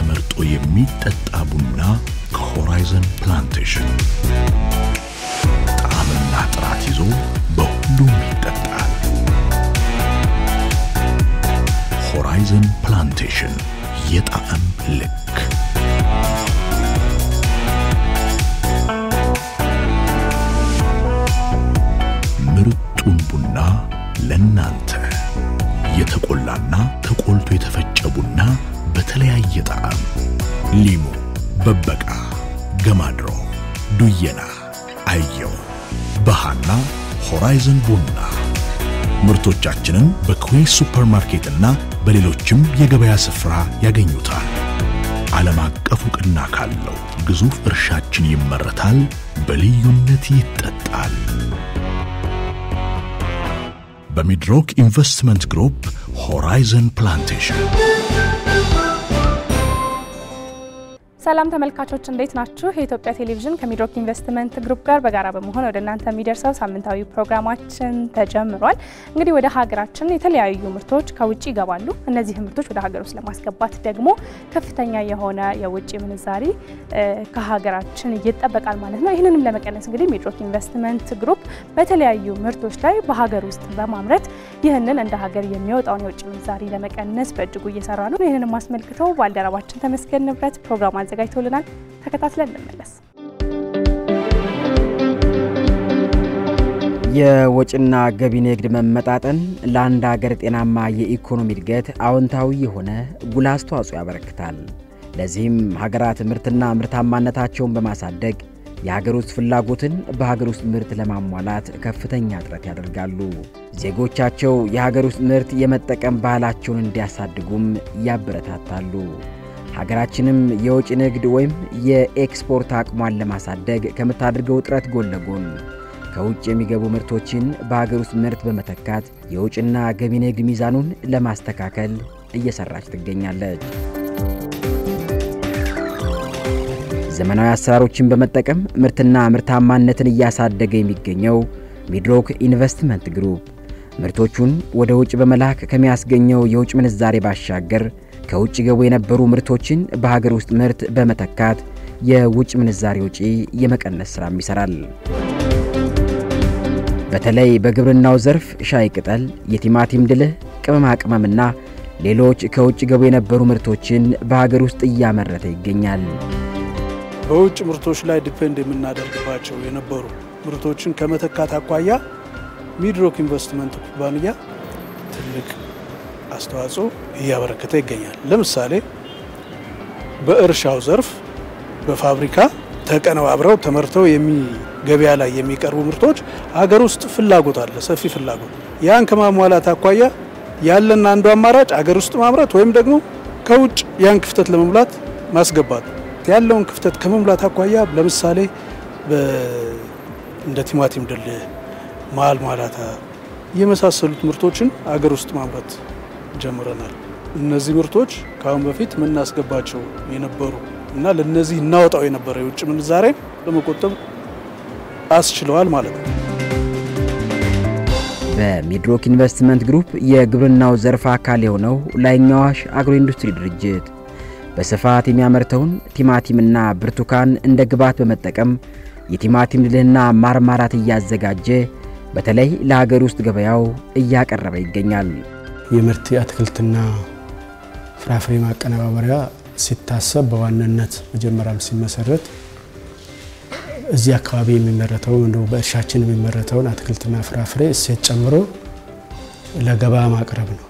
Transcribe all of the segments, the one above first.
ተመርጦ የሚጠጣ ቡና ከሆራይዘን ፕላንቴሽን ጣዕምና ጥራት ይዞ በሁሉም ይጠጣል። ሆራይዘን ፕላንቴሽን የጣዕም ልክ ምርጡን ቡና ለናንተ የተቆላና ተቆልቶ የተፈጨ ቡና በተለያየ ጣዕም ሊሙ፣ በበቃ፣ ገማድሮ፣ ዱየና፣ አየው፣ በሃና ሆራይዘን ቡና ምርቶቻችንን በኩዌስ ሱፐርማርኬትና በሌሎችም የገበያ ስፍራ ያገኙታል። ዓለም አቀፍ ዕውቅና ካለው ግዙፍ እርሻችን ይመረታል፣ በልዩነት ይጠጣል። በሚድሮክ ኢንቨስትመንት ግሩፕ ሆራይዘን ፕላንቴሽን ሰላም ተመልካቾች እንዴት ናችሁ? የኢትዮጵያ ቴሌቪዥን ከሚድሮክ ኢንቨስትመንት ግሩፕ ጋር በጋራ በመሆን ወደ እናንተ የሚደርሰው ሳምንታዊ ፕሮግራማችን ተጀምሯል። እንግዲህ ወደ ሀገራችን የተለያዩ ምርቶች ከውጭ ይገባሉ። እነዚህ ምርቶች ወደ ሀገር ውስጥ ለማስገባት ደግሞ ከፍተኛ የሆነ የውጭ ምንዛሪ ከሀገራችን ይጠበቃል ማለት ነው። ይህንንም ለመቀነስ እንግዲህ ሚድሮክ ኢንቨስትመንት ግሩፕ በተለያዩ ምርቶች ላይ በሀገር ውስጥ በማምረት ይህንን እንደ ሀገር የሚወጣውን የውጭ ምንዛሪ ለመቀነስ በእጅጉ እየሰራ ነው። ይህንንም አስመልክተው ባልደረባችን ተመስገን ንብረት ፕሮግራም አዘጋጅቶልናል። ተከታትለን እንመለስ። የወጪና ገቢ ንግድ መመጣጠን ለአንድ ሀገር ጤናማ የኢኮኖሚ እድገት አዎንታዊ የሆነ ጉልህ አስተዋጽኦ ያበረክታል። ለዚህም ሀገራት ምርትና ምርታማነታቸውን በማሳደግ የሀገር ውስጥ ፍላጎትን በሀገር ውስጥ ምርት ለማሟላት ከፍተኛ ጥረት ያደርጋሉ። ዜጎቻቸው የሀገር ውስጥ ምርት የመጠቀም ባህላቸውን እንዲያሳድጉም ያበረታታሉ። ሀገራችንም የውጭ ንግድ ወይም የኤክስፖርት አቅሟን ለማሳደግ ከምታደርገው ጥረት ጎን ለጎን ከውጭ የሚገቡ ምርቶችን በሀገር ውስጥ ምርት በመተካት የውጭና ገቢ ንግድ ሚዛኑን ለማስተካከል እየሰራች ትገኛለች። ዘመናዊ አሰራሮችን በመጠቀም ምርትና ምርታማነትን እያሳደገ የሚገኘው ሚድሮክ ኢንቨስትመንት ግሩፕ ምርቶቹን ወደ ውጭ በመላክ ከሚያስገኘው የውጭ ምንዛሬ ባሻገር ከውጭ ገቡ የነበሩ ምርቶችን በሀገር ውስጥ ምርት በመተካት የውጭ ምንዛሬ ወጪ የመቀነስ ሥራም ይሠራል። በተለይ በግብርናው ዘርፍ ሻይ ቅጠል፣ የቲማቲም ድልህ፣ ቅመማ ቅመምና ሌሎች ከውጭ ገቡ የነበሩ ምርቶችን በሀገር ውስጥ እያመረተ ይገኛል። በውጭ ምርቶች ላይ ዲፔንድ የምናደርግባቸው የነበሩ ምርቶችን ከመተካት አኳያ ሚድሮክ ኢንቨስትመንት ኩባንያ ትልቅ አስተዋጽኦ እያበረከተ ይገኛል። ለምሳሌ በእርሻው ዘርፍ በፋብሪካ ተቀነባብረው ተመርተው ገበያ ላይ የሚቀርቡ ምርቶች ሀገር ውስጥ ፍላጎት አለ፣ ሰፊ ፍላጎት። ያን ከማሟላት አኳያ ያለን አንዱ አማራጭ ሀገር ውስጥ ማምረት ወይም ደግሞ ከውጭ ያን ክፍተት ለመሙላት ማስገባት። ያለውን ክፍተት ከመሙላት አኳያ ለምሳሌ እንደ ቲማቲም ድልህ፣ መሀል ማላታ የመሳሰሉት ምርቶችን ሀገር ውስጥ ማምረት ጀምረናል። እነዚህ ምርቶች ከአሁን በፊት የምናስገባቸው የነበሩ እና ለነዚህ እናወጣው የነበረ የውጭ ምንዛሬ ለመቆጠብ አስችለዋል ማለት ነው። በሚድሮክ ኢንቨስትመንት ግሩፕ የግብርናው ዘርፍ አካል የሆነው ላይኛው አዋሽ አግሮ ኢንዱስትሪ ድርጅት በስፋት የሚያመርተውን ቲማቲምና ብርቱካን እንደ ግብዓት በመጠቀም የቲማቲም ድልህና ማርማራት እያዘጋጀ በተለይ ለሀገር ውስጥ ገበያው እያቀረበ ይገኛል። የምርት የአትክልትና ፍራፍሬ ማቀነባበሪያ ሲታሰብ በዋናነት መጀመሪያም ሲመሰረት እዚህ አካባቢ የሚመረተው እንደው በእርሻችን የሚመረተውን አትክልትና ፍራፍሬ እሴት ጨምሮ ለገበያ ማቅረብ ነው።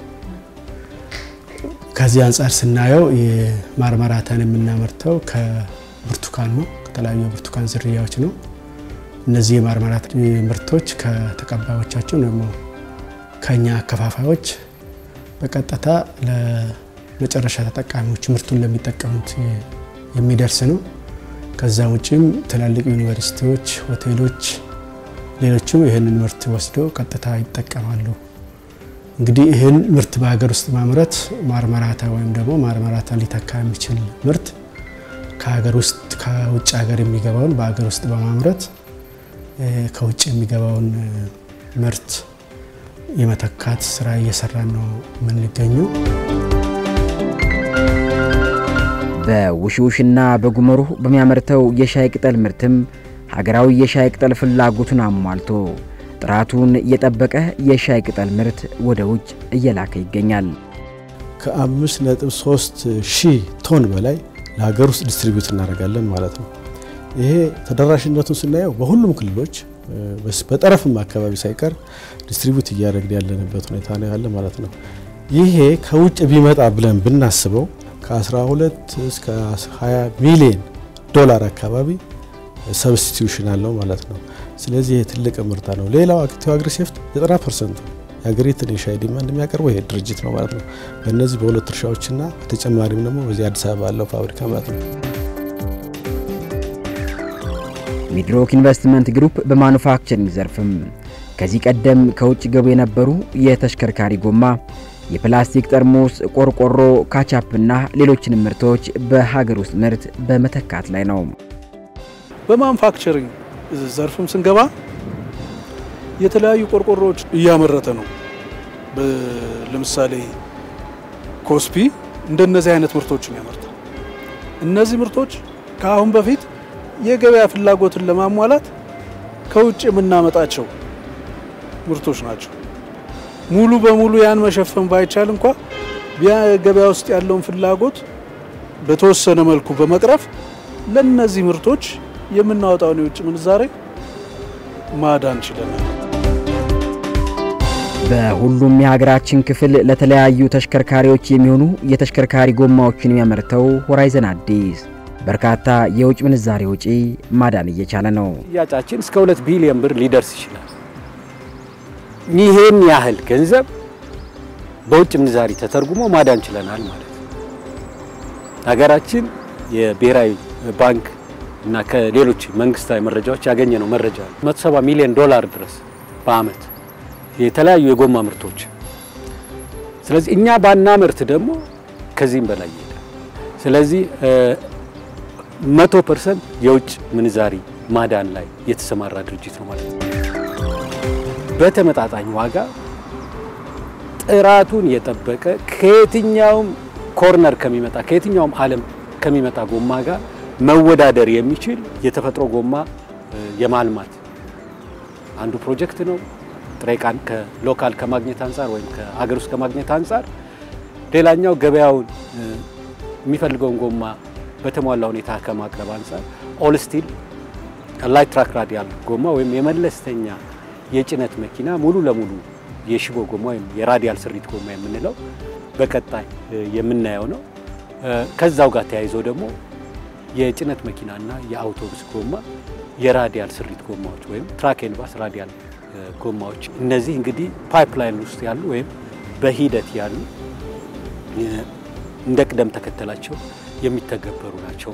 ከዚህ አንጻር ስናየው የማርማራታን የምናመርተው ከብርቱካን ነው፣ ከተለያዩ የብርቱካን ዝርያዎች ነው። እነዚህ የማርማራት ምርቶች ከተቀባዮቻቸው ደግሞ ከኛ አከፋፋዮች በቀጥታ ለመጨረሻ ተጠቃሚዎች ምርቱን ለሚጠቀሙት የሚደርስ ነው። ከዛ ውጭም ትላልቅ ዩኒቨርሲቲዎች፣ ሆቴሎች፣ ሌሎችም ይህንን ምርት ወስደው ቀጥታ ይጠቀማሉ። እንግዲህ ይህን ምርት በሀገር ውስጥ ማምረት ማርማራታ ወይም ደግሞ ማርማራታ ሊተካ የሚችል ምርት ከሀገር ውስጥ ከውጭ ሀገር የሚገባውን በሀገር ውስጥ በማምረት ከውጭ የሚገባውን ምርት የመተካት ስራ እየሰራን ነው የምንገኘው። በውሽውሽና በጉመሩህ በሚያመርተው የሻይ ቅጠል ምርትም ሀገራዊ የሻይ ቅጠል ፍላጎቱን አሟልቶ ጥራቱን የጠበቀ የሻይ ቅጠል ምርት ወደ ውጭ እየላከ ይገኛል። ከአምስት ነጥብ ሶስት ሺህ ቶን በላይ ለሀገር ውስጥ ዲስትሪቢዩት እናደርጋለን ማለት ነው። ይሄ ተደራሽነቱን ስናየው በሁሉም ክልሎች በጠረፍም አካባቢ ሳይቀር ዲስትሪቢዩት እያደረግን ያለንበት ሁኔታ ነው ያለ ማለት ነው። ይሄ ከውጭ ቢመጣ ብለን ብናስበው ከ12 እስከ 20 ሚሊዮን ዶላር አካባቢ ሰብስቲቱሽን አለው ማለት ነው። ስለዚህ ይሄ ትልቅ ምርታ ነው። ሌላው አክቲቭ አግሪሴፍት 90 ፐርሰንቱ የሀገሪቱን የሻይ ዲማንድ የሚያቀርበው ይሄ ድርጅት ነው ማለት ነው። በእነዚህ በሁለት እርሻዎችና በተጨማሪም ደግሞ በዚህ አዲስ አበባ ያለው ፋብሪካ ማለት ነው። ሚድሮክ ኢንቨስትመንት ግሩፕ በማኑፋክቸሪንግ ዘርፍም ከዚህ ቀደም ከውጭ ገቡ የነበሩ የተሽከርካሪ ጎማ፣ የፕላስቲክ ጠርሙስ፣ ቆርቆሮ፣ ካቻፕና ሌሎችንም ምርቶች በሀገር ውስጥ ምርት በመተካት ላይ ነው። በማኑፋክቸሪንግ ዘርፍም ስንገባ የተለያዩ ቆርቆሮዎች እያመረተ ነው። ለምሳሌ ኮስፒ እንደነዚህ አይነት ምርቶችን ያመርታል። እነዚህ ምርቶች ከአሁን በፊት የገበያ ፍላጎትን ለማሟላት ከውጭ የምናመጣቸው ምርቶች ናቸው። ሙሉ በሙሉ ያን መሸፈን ባይቻል እንኳ ገበያ ውስጥ ያለውን ፍላጎት በተወሰነ መልኩ በመቅረፍ ለነዚህ ምርቶች የምናወጣውን የውጭ ምንዛሬ ማዳን ችለናል። በሁሉም የሀገራችን ክፍል ለተለያዩ ተሽከርካሪዎች የሚሆኑ የተሽከርካሪ ጎማዎችን የሚያመርተው ሆራይዘን አዲስ በርካታ የውጭ ምንዛሬ ወጪ ማዳን እየቻለ ነው። ሽያጫችን እስከ ሁለት ቢሊዮን ብር ሊደርስ ይችላል። ይህን ያህል ገንዘብ በውጭ ምንዛሪ ተተርጉሞ ማዳን ችለናል ማለት ነው። ሀገራችን የብሔራዊ ባንክ እና ከሌሎች መንግስታዊ መረጃዎች ያገኘነው መረጃ 170 ሚሊዮን ዶላር ድረስ በአመት የተለያዩ የጎማ ምርቶች። ስለዚህ እኛ ባናመርት ደግሞ ከዚህም በላይ ይሄዳል። ስለዚህ መቶ ፐርሰንት የውጭ ምንዛሪ ማዳን ላይ የተሰማራ ድርጅት ነው ማለት ነው። በተመጣጣኝ ዋጋ ጥራቱን የጠበቀ ከየትኛውም ኮርነር ከሚመጣ ከየትኛውም ዓለም ከሚመጣ ጎማ ጋር መወዳደር የሚችል የተፈጥሮ ጎማ የማልማት አንዱ ፕሮጀክት ነው። ጥሬ ዕቃን ከሎካል ከማግኘት አንጻር ወይም ከአገር ውስጥ ከማግኘት አንጻር፣ ሌላኛው ገበያውን የሚፈልገውን ጎማ በተሟላ ሁኔታ ከማቅረብ አንጻር ኦል ስቲል ላይት ትራክ ራዲያል ጎማ ወይም የመለስተኛ የጭነት መኪና ሙሉ ለሙሉ የሽቦ ጎማ ወይም የራዲያል ስሪት ጎማ የምንለው በቀጣይ የምናየው ነው። ከዛው ጋር ተያይዞ ደግሞ የጭነት መኪናና የአውቶቡስ ጎማ የራዲያል ስሪት ጎማዎች ወይም ትራክ ኤንድ ባስ ራዲያል ጎማዎች እነዚህ እንግዲህ ፓይፕላይን ውስጥ ያሉ ወይም በሂደት ያሉ እንደ ቅደም ተከተላቸው የሚተገበሩ ናቸው።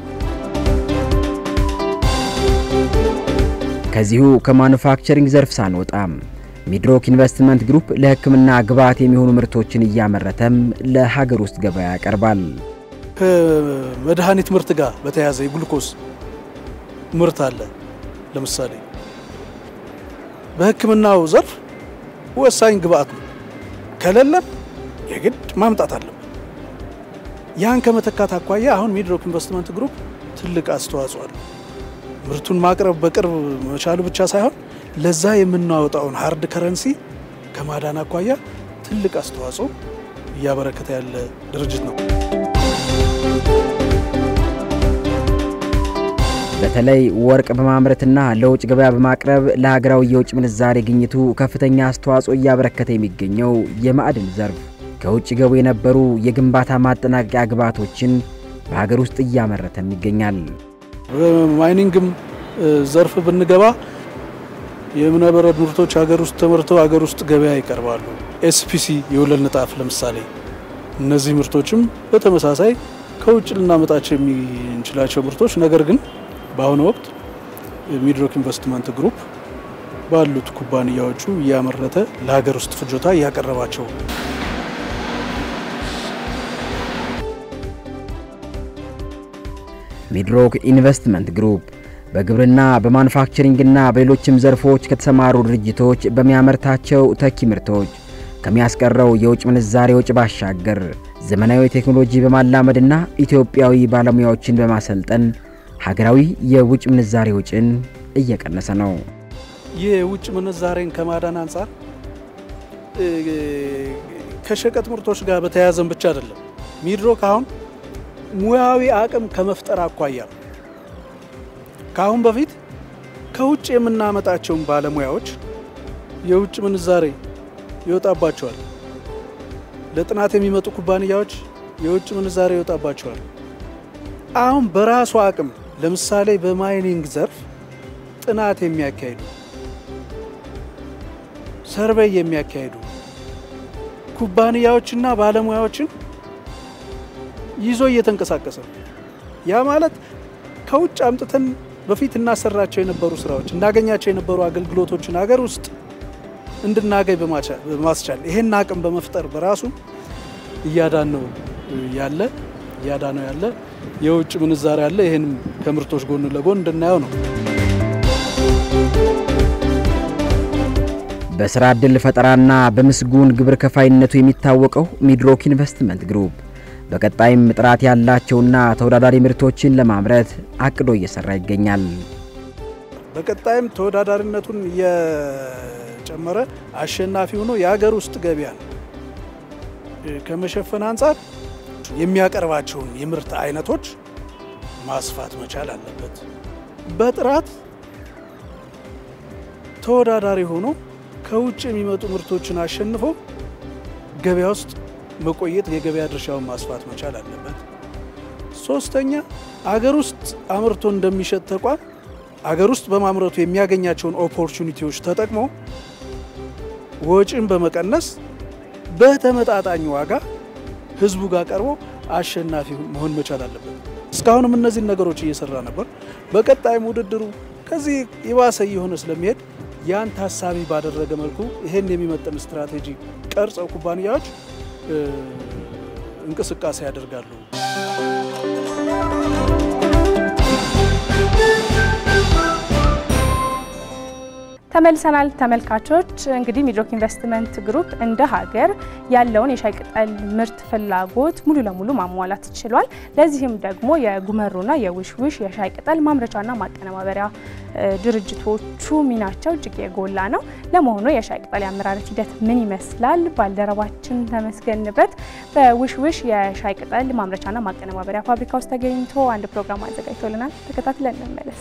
ከዚሁ ከማኑፋክቸሪንግ ዘርፍ ሳንወጣም ሚድሮክ ኢንቨስትመንት ግሩፕ ለሕክምና ግብዓት የሚሆኑ ምርቶችን እያመረተም ለሀገር ውስጥ ገበያ ያቀርባል። ከመድኃኒት ምርት ጋር በተያያዘ የግሉኮስ ምርት አለ። ለምሳሌ በሕክምናው ዘርፍ ወሳኝ ግብዓት ነው። ከሌለም የግድ ማምጣት አለብን። ያን ከመተካት አኳያ አሁን ሚድሮክ ኢንቨስትመንት ግሩፕ ትልቅ አስተዋጽኦ አለው። ምርቱን ማቅረብ በቅርብ መቻሉ ብቻ ሳይሆን ለዛ የምናወጣውን ሀርድ ከረንሲ ከማዳን አኳያ ትልቅ አስተዋጽኦ እያበረከተ ያለ ድርጅት ነው። በተለይ ወርቅ በማምረትና ለውጭ ገበያ በማቅረብ ለሀገራዊ የውጭ ምንዛሬ ግኝቱ ከፍተኛ አስተዋጽኦ እያበረከተ የሚገኘው የማዕድን ዘርፍ ከውጭ ገቡ የነበሩ የግንባታ ማጠናቀቂያ ግብዓቶችን በሀገር ውስጥ እያመረተም ይገኛል። በማይኒንግም ዘርፍ ብንገባ የእብነበረድ ምርቶች ሀገር ውስጥ ተመርተው ሀገር ውስጥ ገበያ ይቀርባሉ። ኤስፒሲ የወለል ንጣፍ ለምሳሌ፣ እነዚህ ምርቶችም በተመሳሳይ ከውጭ ልናመጣቸው የምንችላቸው ምርቶች ነገር ግን በአሁኑ ወቅት ሚድሮክ ኢንቨስትመንት ግሩፕ ባሉት ኩባንያዎቹ እያመረተ ለሀገር ውስጥ ፍጆታ እያቀረባቸው ሚድሮክ ኢንቨስትመንት ግሩፕ በግብርና በማኑፋክቸሪንግና በሌሎችም ዘርፎች ከተሰማሩ ድርጅቶች በሚያመርታቸው ተኪ ምርቶች ከሚያስቀረው የውጭ ምንዛሬ ወጪ ባሻገር ዘመናዊ ቴክኖሎጂ በማላመድና ኢትዮጵያዊ ባለሙያዎችን በማሰልጠን ሀገራዊ የውጭ ምንዛሬ ወጪን እየቀነሰ ነው። ይህ የውጭ ምንዛሬን ከማዳን አንጻር ከሸቀጥ ምርቶች ጋር በተያያዘን ብቻ አይደለም። ሚድሮክ አሁን ሙያዊ አቅም ከመፍጠር አኳያ ከአሁን በፊት ከውጭ የምናመጣቸውን ባለሙያዎች የውጭ ምንዛሬ ይወጣባቸዋል። ለጥናት የሚመጡ ኩባንያዎች የውጭ ምንዛሬ ይወጣባቸዋል። አሁን በራሱ አቅም ለምሳሌ በማይኒንግ ዘርፍ ጥናት የሚያካሂዱ ሰርቬይ የሚያካሂዱ ኩባንያዎችና ባለሙያዎችን ይዞ እየተንቀሳቀሰ ነው። ያ ማለት ከውጭ አምጥተን በፊት እናሰራቸው የነበሩ ስራዎች እናገኛቸው የነበሩ አገልግሎቶችን ሀገር ውስጥ እንድናገኝ በማስቻል ይሄን አቅም በመፍጠር በራሱ እያዳነው ያለ እያዳነው ያለ የውጭ ምንዛሬ አለ። ይህንም ከምርቶች ጎን ለጎን እንድናየው ነው። በስራ ዕድል ፈጠራና በምስጉን ግብር ከፋይነቱ የሚታወቀው ሚድሮክ ኢንቨስትመንት ግሩፕ በቀጣይም ጥራት ያላቸውና ተወዳዳሪ ምርቶችን ለማምረት አቅዶ እየሰራ ይገኛል። በቀጣይም ተወዳዳሪነቱን እየጨመረ አሸናፊ ሆኖ የሀገር ውስጥ ገበያን ከመሸፈን አንጻር የሚያቀርባቸውን የምርት አይነቶች ማስፋት መቻል አለበት። በጥራት ተወዳዳሪ ሆኖ ከውጭ የሚመጡ ምርቶችን አሸንፎ ገበያ ውስጥ መቆየት የገበያ ድርሻውን ማስፋት መቻል አለበት። ሶስተኛ አገር ውስጥ አምርቶ እንደሚሸጥ ተቋም አገር ውስጥ በማምረቱ የሚያገኛቸውን ኦፖርቹኒቲዎች ተጠቅሞ ወጪን በመቀነስ በተመጣጣኝ ዋጋ ህዝቡ ጋር ቀርቦ አሸናፊ መሆን መቻል አለበት። እስካሁንም እነዚህን ነገሮች እየሰራ ነበር። በቀጣይም ውድድሩ ከዚህ የባሰ እየሆነ ስለሚሄድ ያን ታሳቢ ባደረገ መልኩ ይሄን የሚመጥን ስትራቴጂ ቀርጸው ኩባንያዎች እንቅስቃሴ ያደርጋሉ። ተመልሰናል ተመልካቾች። እንግዲህ ሚድሮክ ኢንቨስትመንት ግሩፕ እንደ ሀገር ያለውን የሻይ ቅጠል ምርት ፍላጎት ሙሉ ለሙሉ ማሟላት ችሏል። ለዚህም ደግሞ የጉመሩና የውሽውሽ የሻይ ቅጠል ማምረቻና ማቀነባበሪያ ድርጅቶቹ ሚናቸው እጅግ የጎላ ነው። ለመሆኑ የሻይ ቅጠል የአመራረት ሂደት ምን ይመስላል? ባልደረባችን ተመስገን ንብረት በውሽውሽ የሻይ ቅጠል ማምረቻና ማቀነባበሪያ ፋብሪካ ውስጥ ተገኝቶ አንድ ፕሮግራም አዘጋጅቶልናል። ተከታትለን እንመለስ።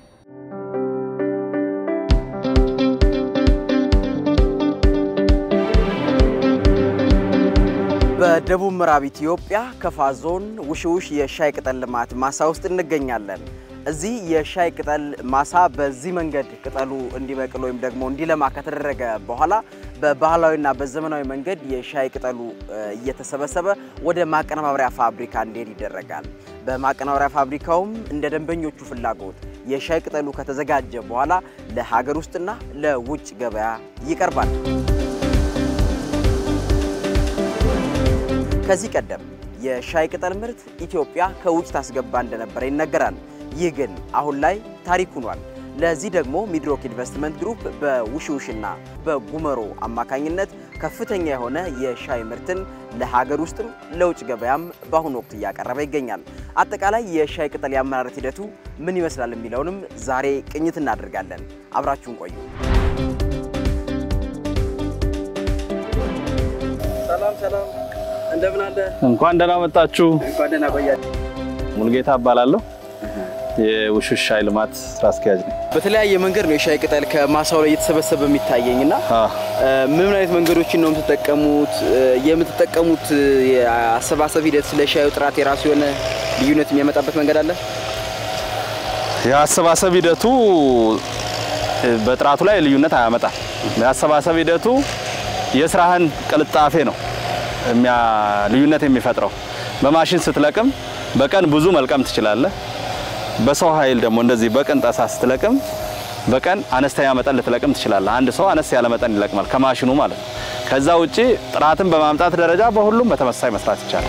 በደቡብ ምዕራብ ኢትዮጵያ ከፋ ዞን ውሽውሽ የሻይ ቅጠል ልማት ማሳ ውስጥ እንገኛለን። እዚህ የሻይ ቅጠል ማሳ በዚህ መንገድ ቅጠሉ እንዲበቅል ወይም ደግሞ እንዲለማ ከተደረገ በኋላ በባህላዊና በዘመናዊ መንገድ የሻይ ቅጠሉ እየተሰበሰበ ወደ ማቀነባበሪያ ፋብሪካ እንዲሄድ ይደረጋል። በማቀነባበሪያ ፋብሪካውም እንደ ደንበኞቹ ፍላጎት የሻይ ቅጠሉ ከተዘጋጀ በኋላ ለሀገር ውስጥና ለውጭ ገበያ ይቀርባል። ከዚህ ቀደም የሻይ ቅጠል ምርት ኢትዮጵያ ከውጭ ታስገባ እንደነበረ ይነገራል። ይህ ግን አሁን ላይ ታሪክ ሆኗል። ለዚህ ደግሞ ሚድሮክ ኢንቨስትመንት ግሩፕ በውሽውሽና በጉመሮ አማካኝነት ከፍተኛ የሆነ የሻይ ምርትን ለሀገር ውስጥም ለውጭ ገበያም በአሁኑ ወቅት እያቀረበ ይገኛል። አጠቃላይ የሻይ ቅጠል የአመራረት ሂደቱ ምን ይመስላል የሚለውንም ዛሬ ቅኝት እናደርጋለን። አብራችሁን ቆዩ። ሰላም ሰላም፣ እንደምን አለ? እንኳን ደህና መጣችሁ። እንኳን ደህና ቆያችሁ። ሙልጌታ እባላለሁ። የውሽውሽ ሻይ ልማት ስራ አስኪያጅ ነኝ። በተለያየ መንገድ ነው የሻይ ቅጠል ከማሳው ላይ እየተሰበሰበ የሚታየኝ እና ምን አይነት መንገዶችን ነው የምትጠቀሙት? የምትጠቀሙት የአሰባሰብ ሂደት ስለ ሻዩ ጥራት የራሱ የሆነ ልዩነት የሚያመጣበት መንገድ አለ? የአሰባሰብ ሂደቱ በጥራቱ ላይ ልዩነት አያመጣም። የአሰባሰብ ሂደቱ የስራህን ቅልጣፌ ነው የሚያ ልዩነት የሚፈጥረው። በማሽን ስትለቅም በቀን ብዙ መልቀም ትችላለህ። በሰው ኃይል ደግሞ እንደዚህ በቀን ጠሳ ስትለቅም በቀን አነስተኛ መጠን ልትለቅም ትችላለህ። አንድ ሰው አነስ ያለ መጠን ይለቅማል ከማሽኑ ማለት ነው። ከዛ ውጪ ጥራትን በማምጣት ደረጃ በሁሉም በተመሳሳይ መስራት ይቻላል።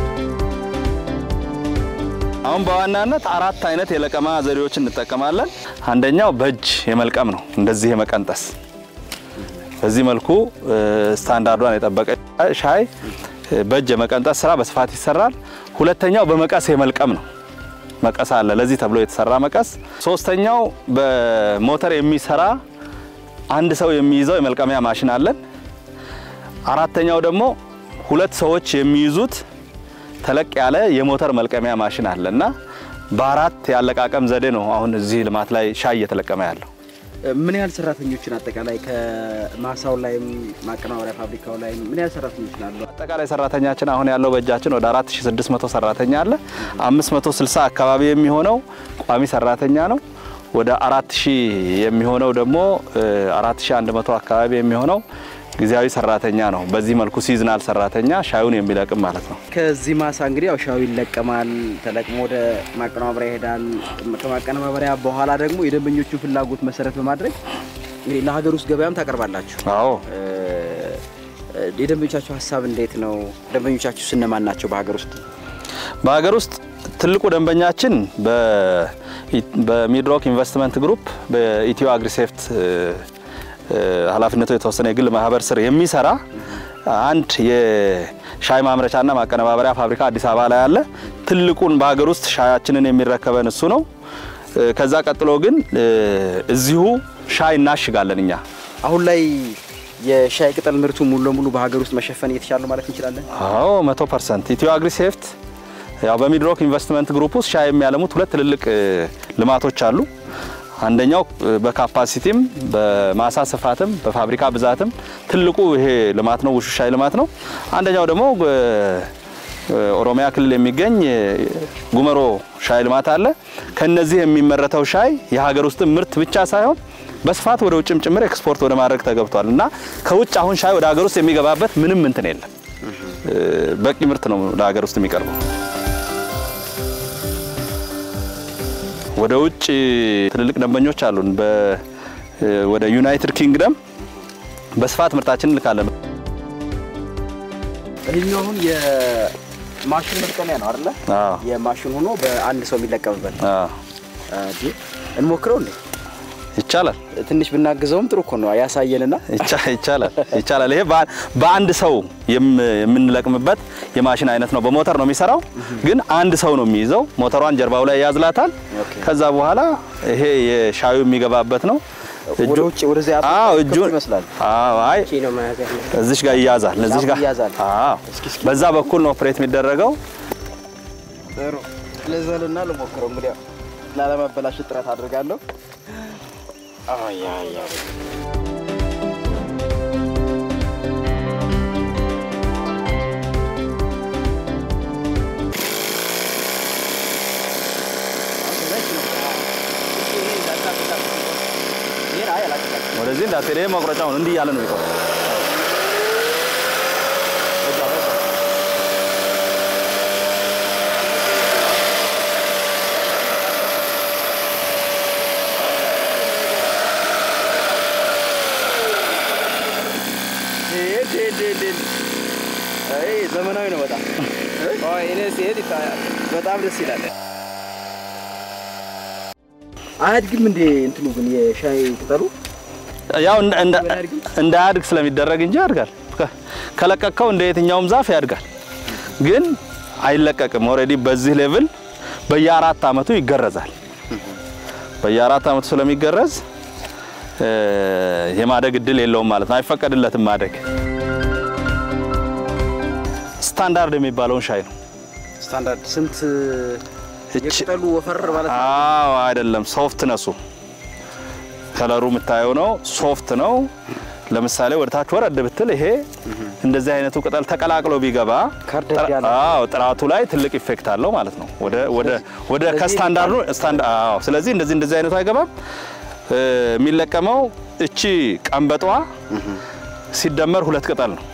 አሁን በዋናነት አራት አይነት የለቀማ ዘዴዎች እንጠቀማለን። አንደኛው በእጅ የመልቀም ነው፣ እንደዚህ የመቀንጠስ በዚህ መልኩ ስታንዳርዷን የጠበቀ ሻይ በእጅ የመቀንጠስ ስራ በስፋት ይሰራል። ሁለተኛው በመቀስ የመልቀም ነው። መቀስ አለ ለዚህ ተብሎ የተሰራ መቀስ። ሶስተኛው በሞተር የሚሰራ አንድ ሰው የሚይዘው የመልቀሚያ ማሽን አለን። አራተኛው ደግሞ ሁለት ሰዎች የሚይዙት ተለቅ ያለ የሞተር መልቀሚያ ማሽን አለ እና በአራት የአለቃቀም ዘዴ ነው አሁን እዚህ ልማት ላይ ሻይ እየተለቀመ ያለው። ምን ያህል ሰራተኞችን አጠቃላይ ከማሳው ላይም ማቀናበሪያ ፋብሪካው ላይ ምን ያህል ሰራተኞች ናሉ? አጠቃላይ ሰራተኛችን አሁን ያለው በእጃችን ወደ 4600 ሰራተኛ አለ። 560 አካባቢ የሚሆነው ቋሚ ሰራተኛ ነው። ወደ 4000 የሚሆነው ደግሞ 4100 አካባቢ የሚሆነው ጊዜያዊ ሰራተኛ ነው። በዚህ መልኩ ሲዝናል ሰራተኛ ሻዩን የሚለቅም ማለት ነው። ከዚህ ማሳ እንግዲህ ያው ሻዩ ይለቀማል፣ ተለቅሞ ወደ ማቀነባበሪያ ይሄዳል። ከማቀነባበሪያ በኋላ ደግሞ የደንበኞቹን ፍላጎት መሰረት በማድረግ እንግዲህ ለሀገር ውስጥ ገበያም ታቀርባላችሁ። አዎ የደንበኞቻችሁ ሀሳብ እንዴት ነው? ደንበኞቻችሁ ስነማን ናቸው? በሀገር ውስጥ በሀገር ውስጥ ትልቁ ደንበኛችን በሚድሮክ ኢንቨስትመንት ግሩፕ በኢትዮ አግሪሴፍት ኃላፊነቱ የተወሰነ የግል ማህበር ስር የሚሰራ አንድ የሻይ ማምረቻና ማቀነባበሪያ ፋብሪካ አዲስ አበባ ላይ አለ። ትልቁን በሀገር ውስጥ ሻያችንን የሚረከበን እሱ ነው። ከዛ ቀጥሎ ግን እዚሁ ሻይ እናሽጋለን እኛ። አሁን ላይ የሻይ ቅጠል ምርቱ ሙሉ ለሙሉ በሀገር ውስጥ መሸፈን እየተቻለ ማለት እንችላለን? አዎ መቶ ፐርሰንት ኢትዮ አግሪሴፍት ያው በሚድሮክ ኢንቨስትመንት ግሩፕ ውስጥ ሻይ የሚያለሙት ሁለት ትልልቅ ልማቶች አሉ። አንደኛው በካፓሲቲም በማሳ ስፋትም በፋብሪካ ብዛትም ትልቁ ይሄ ልማት ነው፣ ውሹ ሻይ ልማት ነው። አንደኛው ደግሞ ኦሮሚያ ክልል የሚገኝ ጉመሮ ሻይ ልማት አለ። ከነዚህ የሚመረተው ሻይ የሀገር ውስጥ ምርት ብቻ ሳይሆን በስፋት ወደ ውጭም ጭምር ኤክስፖርት ወደ ማድረግ ተገብቷል እና ከውጭ አሁን ሻይ ወደ ሀገር ውስጥ የሚገባበት ምንም እንትን የለም። በቂ ምርት ነው ለሀገር ውስጥ የሚቀርበው። ወደ ውጭ ትልልቅ ደንበኞች አሉን። ወደ ዩናይትድ ኪንግደም በስፋት ምርታችን እንልካለን። ይህኛው አሁን የማሽን መልቀሚያ ነው አይደለ? አዎ የማሽን ሆኖ በአንድ ሰው የሚለቀምበት አዎ፣ እንሞክረው እንዴ? ይቻላል ትንሽ ብናግዘውም ጥሩ እኮ ነው ያሳየንና ይቻ- ይቻላል ይቻላል። ይሄ በአ- በአንድ ሰው የም- የምንለቅምበት የማሽን አይነት ነው። በሞተር ነው የሚሰራው፣ ግን አንድ ሰው ነው የሚይዘው። ሞተሯን ጀርባው ላይ ያዝላታል። ከዛ በኋላ ይሄ የሻዩ የሚገባበት ነው። ወደ ውጭ ወደዚያ አዎ ክፍት እጁን ይመስላል። አዎ፣ አይ ነው መያዝ ያለው። እዚሽ ጋር ይያዛል። እዚሽ ጋር ይያዛል። አዎ፣ በዛ በኩል ነው ኦፕሬት የሚደረገው። ጥሩ ልዘልና ልሞክረው እንግዲህ ያው ላለመበላሸት ጥረት አድርጋለሁ። አያ አያ ወደዚህ እንዳትሄድ፣ ይሄ መቁረጫው ነው። እንዲህ እያለ ነው የሚቆርጠው። ዘመናዊ ነው በጣም እኔ ሲሄድ ይታያል። በጣም ደስ ይላል። አያድግም እንዴ እንትኑ ግን የሻይ ቅጠሉ ያው እንደ- እንደ- እንዳያድግ ስለሚደረግ እንጂ ያድጋል። ከ- ከለቀቅከው እንደ የትኛውም ዛፍ ያድጋል፣ ግን አይለቀቅም። ኦልሬዲ በዚህ ሌቭል በየአራት አመቱ ይገረዛል። በየአራት አመቱ ስለሚገረዝ እ፣ የማደግ እድል የለውም ማለት ነው። አይፈቀድለትም ማደግ። ስታንዳርድ የሚባለውን ሻይ ነው። ስታንዳርድ ስንት እች- የቅጠሉ ወፈር ማለት ነው? አዎ አይደለም፣ ሶፍት ነሱ ከለሩ የምታየው ነው። ሶፍት ነው። ለምሳሌ ወደ ታች ወረድ ብትል ይሄ እንደዚህ አይነቱ ቅጠል ተቀላቅሎ ቢገባ ከርደድ ጥራ- ያለ። አዎ ጥራቱ ላይ ትልቅ ኢፌክት አለው ማለት ነው። ወደ ወደ ወደ ከስታንዳርዱ ስታንዳ አዎ። ስለዚህ እንደዚህ እንደዚህ አይነቱ አይገባም። እ፣ የሚለቀመው እቺ ቀንበጧ ሲደመር ሁለት ቅጠል ነው።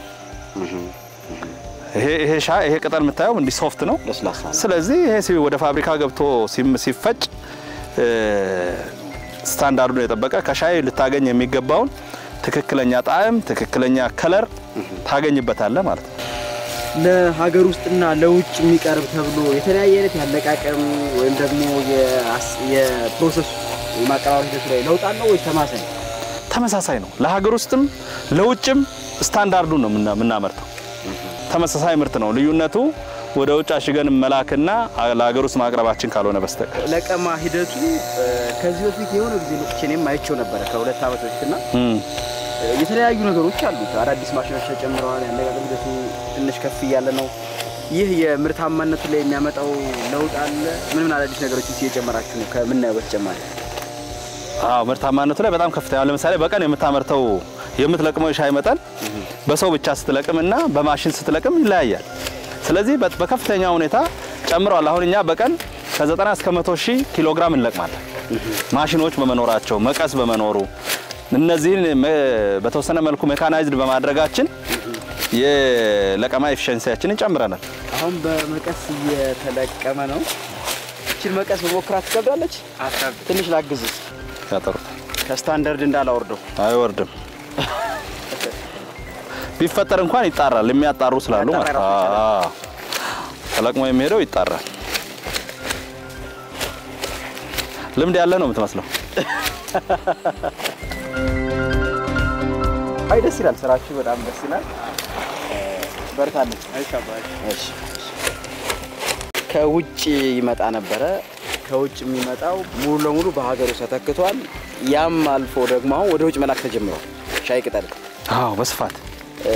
ይሄ ይሄ ሻይ ይሄ ቅጠል የምታየው እንዲህ ሶፍት ነው። ለስላሳ ነው። ስለዚህ ይሄ ሲ- ወደ ፋብሪካ ገብቶ ሲም- ሲፈጭ እ፣ ስታንዳርዱን የጠበቀ ከሻይ ልታገኝ የሚገባውን ትክክለኛ ጣዕም፣ ትክክለኛ ከለር ታገኝበታለህ ማለት ነው። ለሀገር ውስጥና ለውጭ የሚቀርብ ተብሎ የተለያየ አይነት ያለቃቀም ወይም ደግሞ የአስ- የፕሮሰስ የማቀራረብ ሂደቱ ላይ ለውጥ አለው ወይስ ተማሳይ ነው? ተመሳሳይ ነው። ለሀገር ውስጥም ለውጭም ስታንዳርዱን ነው የምና- የምናመርተው። ተመሳሳይ ምርት ነው። ልዩነቱ ወደ ውጭ አሽገን መላክና ለሀገር ውስጥ ማቅረባችን ካልሆነ በስተቀር ለቀማ ሂደቱ እ፣ ከዚህ በፊት የሆነ ጊዜ መጥቼ እኔም አይቼው ነበረ ከሁለት ዓመት በፊትና እም። እ፣ የተለያዩ ነገሮች አሉት። አዳዲስ ማሽኖች ተጨምረዋል። ያነጋገር ሂደቱ ትንሽ ከፍ እያለ ነው። ይህ የምርታማነቱ ላይ የሚያመጣው ለውጥ አለ? ምን ምን አዳዲስ ነገሮች እየጨመራችሁ ነው ከምናየው በተጨማሪ? አዎ ምርታማነቱ ላይ በጣም ከፍተኛ ነው። ለምሳሌ በቀን የምታመርተው የምትለቅመው የሻይ መጠን በሰው ብቻ ስትለቅምና በማሽን ስትለቅም ይለያያል። ስለዚህ በ- በከፍተኛ ሁኔታ ጨምረዋል። አሁን እኛ በቀን ከ90 እስከ 100 ሺህ ኪሎ ግራም እንለቅማለን። ማሽኖች በመኖራቸው መቀስ በመኖሩ እነዚህን መ- በተወሰነ መልኩ ሜካናይዝድ በማድረጋችን የለቀማ ኤፊሽንሲያችንን ጨምረናል። አሁን በመቀስ እየተለቀመ ነው። እችን መቀስ በሞክራት ትከብዳለች። ትንሽ ላግዝስ ያጠሩታል፣ ከስታንዳርድ እንዳላወርደው አይወርድም። ቢፈጠር እንኳን ይጣራል። የሚያጣሩ ስላሉ ማለት ነው። አዎ፣ ተለቅሞ የሚሄደው ይጣራል። ልምድ ያለ ነው የምትመስለው። አይ ደስ ይላል። ስራችሁ በጣም ደስ ይላል። በርታለን። እሺ። ከውጭ ይመጣ ነበረ። ከውጭ የሚመጣው ሙሉ ለሙሉ በሀገር ውስጥ ተተክቷል። ያም አልፎ ደግሞ አሁን ወደ ውጭ መላክ ተጀምሯል። ሻይ ቅጠል አዎ፣ በስፋት እ፣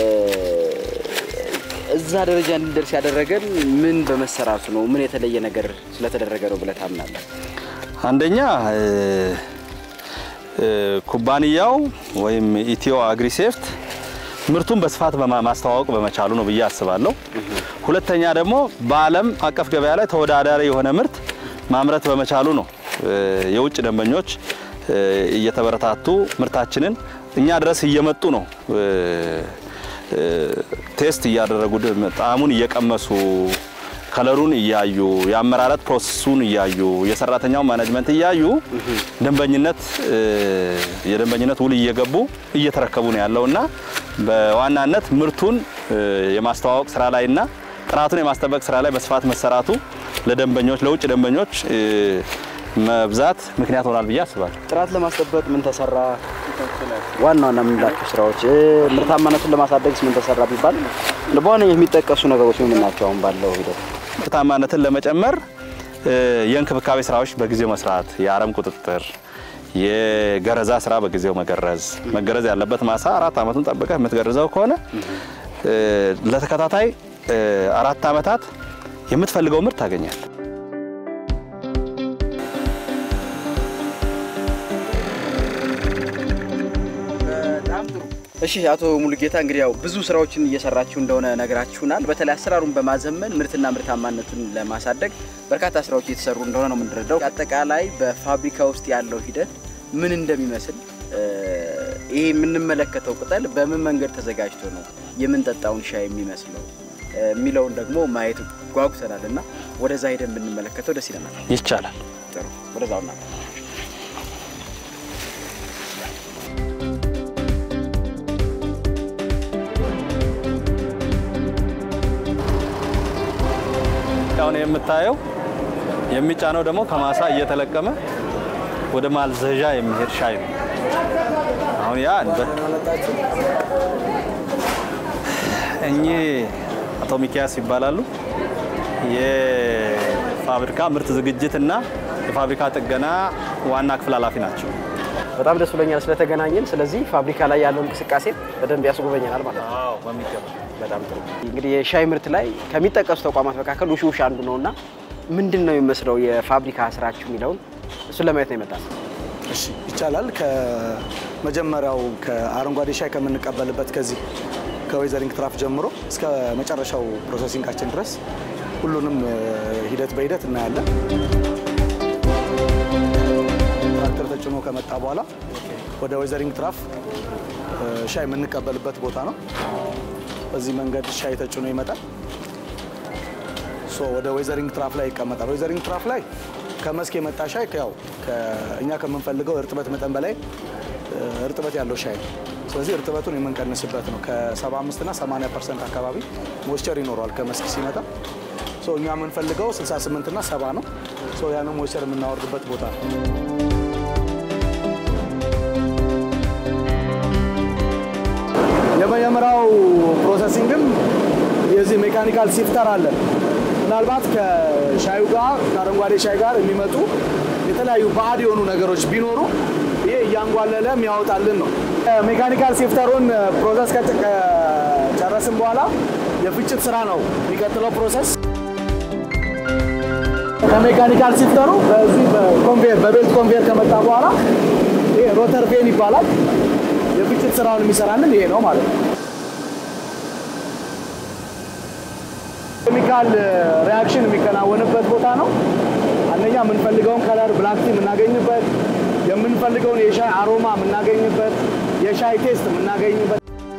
እዛ ደረጃ እንዲደርስ ያደረገን ምን በመሰራቱ ነው? ምን የተለየ ነገር ስለተደረገ ነው ብለህ ታምናለህ? አንደኛ እ፣ እ፣ ኩባንያው ወይም ኢትዮ አግሪሴፍት ምርቱን በስፋት በማ- ማስተዋወቅ በመቻሉ ነው ብዬ አስባለሁ። ሁለተኛ ደግሞ በዓለም አቀፍ ገበያ ላይ ተወዳዳሪ የሆነ ምርት ማምረት በመቻሉ ነው እ፣ የውጭ ደንበኞች እ፣ እየተበረታቱ ምርታችንን እኛ ድረስ እየመጡ ነው እ፣ እ፣ ቴስት እያደረጉ ድ- ጣዕሙን እየቀመሱ ከለሩን እያዩ የአመራረት ፕሮሰሱን እያዩ የሰራተኛው ማኔጅመንት እያዩ ደንበኝነት እ፣ የደንበኝነት ውል እየገቡ እየተረከቡ ነው ያለውና በዋናነት ምርቱን እ፣ የማስተዋወቅ ስራ ላይና ጥራቱን የማስጠበቅ ስራ ላይ በስፋት መሰራቱ ለደንበኞች ለውጭ ደንበኞች እ፣ መብዛት ምክንያት ሆናል ብዬ አስባለሁ። ጥራት ለማስጠበቅ ምን ተሰራ? ዋና ዋና የምንላቸው ስራዎች እ፣ ምርታማነቱን ለማሳደግስ ምን ተሰራ ቢባል በዋነኝነት የሚጠቀሱ ነገሮች ምን ናቸው? አሁን ባለው ሂደት ምርታማነትን ለመጨመር እ፣ የእንክብካቤ ስራዎች በጊዜው መስራት፣ የአረም ቁጥጥር፣ የገረዛ ስራ በጊዜው መገረዝ። መገረዝ ያለበት ማሳ አራት ዓመቱን ጠብቀህ የምትገርዘው ከሆነ እ፣ ለተከታታይ እ፣ አራት ዓመታት የምትፈልገው ምርት ታገኛል። በጣም ጥሩ። እሺ አቶ ሙሉጌታ እንግዲህ ያው ብዙ ስራዎችን እየሰራችሁ እንደሆነ ነግራችሁናል። በተለይ አሰራሩን በማዘመን ምርትና ምርታማነቱን ለማሳደግ በርካታ ስራዎች እየተሰሩ እንደሆነ ነው የምንረዳው። አጠቃላይ በፋብሪካ ውስጥ ያለው ሂደት ምን እንደሚመስል እ፣ ይሄ የምንመለከተው ቅጠል በምን መንገድ ተዘጋጅቶ ነው የምንጠጣውን ሻይ የሚመስለው እ፣ የሚለውን ደግሞ ማየት ጓጉተናል እና ወደዛ ሄደን ብንመለከተው ደስ ይለናል። ይቻላል። ጥሩ ወደዛው ና አሁን የምታየው የሚጫነው ደግሞ ከማሳ እየተለቀመ ወደ ማልዘዣ የሚሄድ ሻይ ነው። አሁን ያ በ- እኚህ አቶ ሚኪያስ ይባላሉ። የፋብሪካ ምርት ዝግጅት እና የፋብሪካ ጥገና ዋና ክፍል ኃላፊ ናቸው። በጣም ደስ ብሎኛል ስለተገናኘን። ስለዚህ ፋብሪካ ላይ ያለው እንቅስቃሴ በደንብ ያስጎበኘናል ማለት ነው። በሚገባ በጣም ጥሩ። እንግዲህ የሻይ ምርት ላይ ከሚጠቀሱ ተቋማት መካከል ውሽ ውሽ አንዱ ነው እና ምንድን ነው የሚመስለው የፋብሪካ ስራችሁ የሚለውን እሱን ለማየት ነው የመጣል። እሺ ይቻላል። ከመጀመሪያው ከአረንጓዴ ሻይ ከምንቀበልበት ከዚህ ከዌዘሪንግ ትራፍ ጀምሮ እስከ መጨረሻው ፕሮሰሲንጋችን ድረስ ሁሉንም እ፣ ሂደት በሂደት እናያለን። ትራክተር ተጭኖ ከመጣ በኋላ ወደ ዌዘሪንግ ትራፍ እ፣ ሻይ የምንቀበልበት ቦታ ነው። በዚህ መንገድ ሻይ ተጭኖ ይመጣል። ሶ ወደ ዌዘሪንግ ትራፍ ላይ ይቀመጣል። ዌዘሪንግ ትራፍ ላይ ከመስክ የመጣ ሻይ ያው እኛ ከምንፈልገው እርጥበት መጠን በላይ እ፣ እርጥበት ያለው ሻይ ነው። ስለዚህ እርጥበቱን የምንቀንስበት ነው። ከ75 እና 80 ፐርሰንት አካባቢ ሞይስቸር ይኖረዋል ከመስክ ሲመጣ። ሶ እኛ የምንፈልገው 68 እና 70 ነው። ሶ ያንን ሞይስቸር የምናወርድበት ቦታ ነው። የመጀመሪያው ፕሮሰሲንግም የዚህ ሜካኒካል ሲፍተር አለን። ምናልባት ከሻዩ ጋር ከአረንጓዴ ሻይ ጋር የሚመጡ የተለያዩ ባዕድ የሆኑ ነገሮች ቢኖሩ ይሄ እያንጓለለ የሚያወጣልን ነው። ሜካኒካል ሲፍተሩን ፕሮሰስ ከጨረስን በኋላ የፍጭት ስራ ነው የሚቀጥለው ፕሮሰስ። ከሜካኒካል ሲፍተሩ በዚህ በኮንቬየር በቤልት ኮንቬየር ከመጣ በኋላ ይሄ ሮተር ቬን ይባላል። የፍጭት ስራውን የሚሰራልን ይሄ ነው ማለት ነው። ኬሚካል ሪያክሽን የሚከናወንበት ቦታ ነው። አንደኛ የምንፈልገውን ከለር ብላክ ቲ የምናገኝበት፣ የምንፈልገውን የሻይ አሮማ የምናገኝበት፣ የሻይ ቴስት የምናገኝበት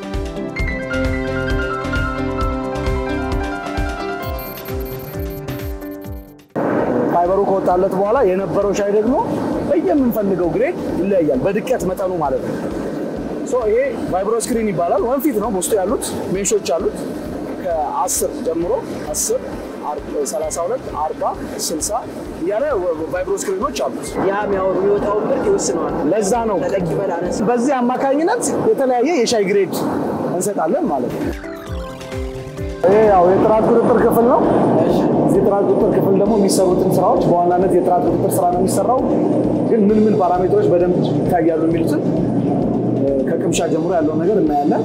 ፋይበሩ ከወጣለት በኋላ የነበረው ሻይ ደግሞ በየምንፈልገው ግሬድ ይለያያል፣ በድቀት መጠኑ ማለት ነው። ሶ ይሄ ቫይብሮ ስክሪን ይባላል። ወንፊት ነው ውስጡ ያሉት ሜሾች አሉት ከ10 ጀምሮ 10 32 40 60 እያለ ቫይብሮ ስክሪኖች አሉት። ያ የሚወጣውን ምርት ይወስነዋል። ለዛ ነው ተለቅ ይበል አነስ በዚህ አማካኝነት የተለያየ የሻይ ግሬድ እንሰጣለን ማለት ነው። ይሄ ያው የጥራት ቁጥጥር ክፍል ነው። እዚህ የጥራት ቁጥጥር ክፍል ደግሞ የሚሰሩትን ስራዎች በዋናነት የጥራት ቁጥጥር ስራ ነው የሚሰራው። ግን ምን ምን ፓራሜትሮች በደንብ ይታያሉ የሚሉትን ከቅምሻ ጀምሮ ያለውን ነገር እናያለን።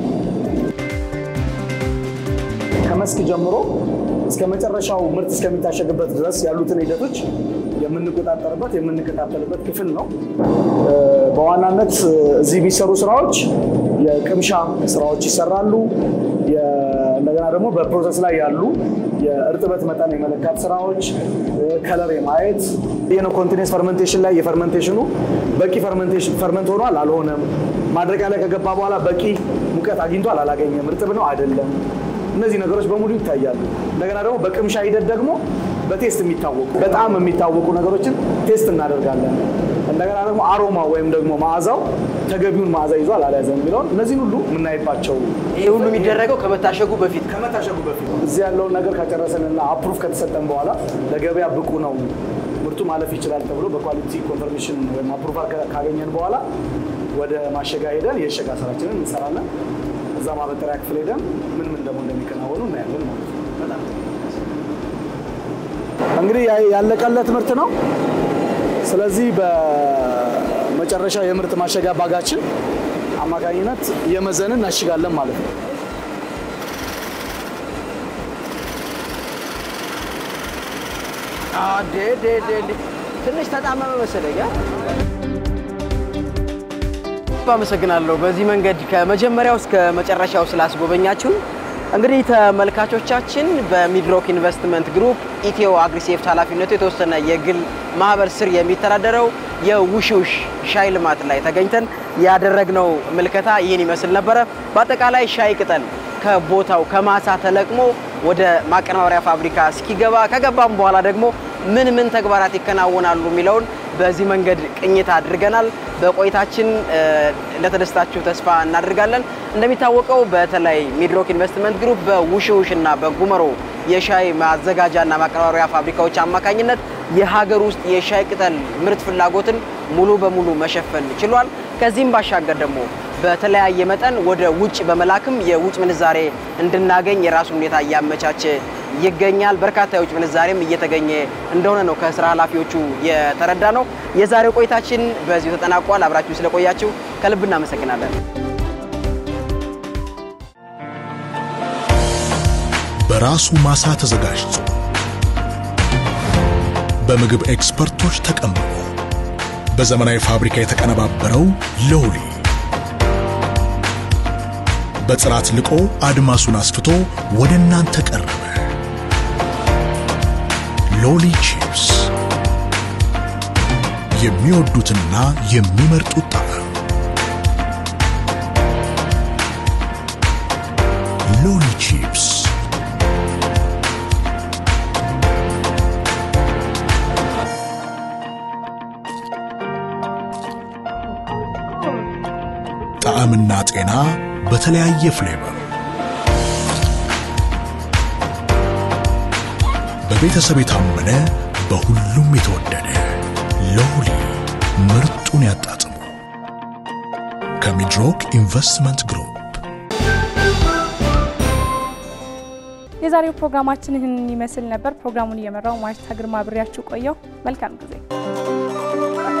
ከመስክ ጀምሮ እስከ መጨረሻው ምርት እስከሚታሸግበት ድረስ ያሉትን ሂደቶች የምንቆጣጠርበት የምንከታተልበት ክፍል ነው። በዋናነት እዚህ የሚሰሩ ስራዎች የቅምሻ ስራዎች ይሰራሉ። እንደገና ደግሞ በፕሮሰስ ላይ ያሉ የእርጥበት መጠን የመለካት ስራዎች፣ ከለር የማየት ይህን ኮንቲኔንስ ፈርመንቴሽን ላይ የፈርመንቴሽኑ በቂ ፈርመንት ሆኗል አልሆነም፣ ማድረቂያ ላይ ከገባ በኋላ በቂ ሙቀት አግኝቷል አላገኘም፣ እርጥብ ነው አይደለም እነዚህ ነገሮች በሙሉ ይታያሉ። እንደገና ደግሞ በቅምሻ ሂደት ደግሞ በቴስት የሚታወቁ በጣም የሚታወቁ ነገሮችን ቴስት እናደርጋለን። እንደገና ደግሞ አሮማ ወይም ደግሞ መዓዛው ተገቢውን መዓዛ ይዟል አልያዘም የሚለውን እነዚህን ሁሉ የምናይባቸው ይሄ ሁሉ የሚደረገው ከመታሸጉ በፊት ከመታሸጉ በፊት እዚህ ያለውን ነገር ከጨረሰንና አፕሩቭ ከተሰጠን በኋላ ለገበያ ብቁ ነው ምርቱ ማለፍ ይችላል ተብሎ በኳሊቲ ኮንፈርሜሽን ወይም አፕሩቫል ካገኘን በኋላ ወደ ማሸጋ ሄደን የእሸጋ ስራችንን እንሰራለን። እዛ ማበጠሪያ ክፍል ሄደን ምን ምን ደግሞ እንደሚከናወኑ እናያለን ማለት ነው። እንግዲህ ያለቀለት ምርት ነው። ስለዚህ በመጨረሻ የምርት ማሸጊያ ባጋችን አማካኝነት የመዘንን እናሽጋለን ማለት ነው። ትንሽ ተጣመመ መሰለኝ። አመሰግናለሁ። በዚህ መንገድ ከመጀመሪያው እስከ መጨረሻው ስላስጎበኛችሁን። እንግዲህ ተመልካቾቻችን በሚድሮክ ኢንቨስትመንት ግሩፕ ኢትዮ አግሪሴፍት ኃላፊነቱ የተወሰነ የግል ማህበር ስር የሚተዳደረው የውሽውሽ ሻይ ልማት ላይ ተገኝተን ያደረግነው ምልከታ ይህን ይመስል ነበረ። በአጠቃላይ ሻይ ቅጠል ከቦታው ከማሳ ተለቅሞ ወደ ማቀነባበሪያ ፋብሪካ እስኪገባ ከገባም በኋላ ደግሞ ምን ምን ተግባራት ይከናወናሉ የሚለውን በዚህ መንገድ ቅኝት አድርገናል። በቆይታችን እንደተደስታችሁ ተስፋ እናደርጋለን። እንደሚታወቀው በተለይ ሚድሮክ ኢንቨስትመንት ግሩፕ በውሽውሽ እና በጉመሮ የሻይ ማዘጋጃና ማቀነባበሪያ ፋብሪካዎች አማካኝነት የሀገር ውስጥ የሻይ ቅጠል ምርት ፍላጎትን ሙሉ በሙሉ መሸፈን ችሏል። ከዚህም ባሻገር ደግሞ በተለያየ መጠን ወደ ውጭ በመላክም የውጭ ምንዛሬ እንድናገኝ የራሱን ሁኔታ እያመቻቸ ይገኛል። በርካታ የውጭ ምንዛሬም እየተገኘ እንደሆነ ነው ከስራ ኃላፊዎቹ የተረዳ ነው። የዛሬው ቆይታችን በዚሁ ተጠናቋል። አብራችሁ ስለቆያችሁ ከልብ እናመሰግናለን። በራሱ ማሳ ተዘጋጅቶ በምግብ ኤክስፐርቶች ተቀምሞ በዘመናዊ ፋብሪካ የተቀነባበረው ሎሊ በጥራት ልቆ አድማሱን አስፍቶ ወደ እናንተ ቀረበ። ሎሊ ቺፕስ የሚወዱትና የሚመርጡት ጣዕም። ሎሊ ቺፕስ ጣዕምና ጤና በተለያየ ፍሌቨር በቤተሰብ የታመነ በሁሉም የተወደደ ሎሊ ምርጡን ያጣጥሙ። ከሚድሮክ ኢንቨስትመንት ግሩፕ የዛሬው ፕሮግራማችን ይህንን ይመስል ነበር። ፕሮግራሙን እየመራው ማርታ ግርማ ብሬያችሁ ቆየው። መልካም ጊዜ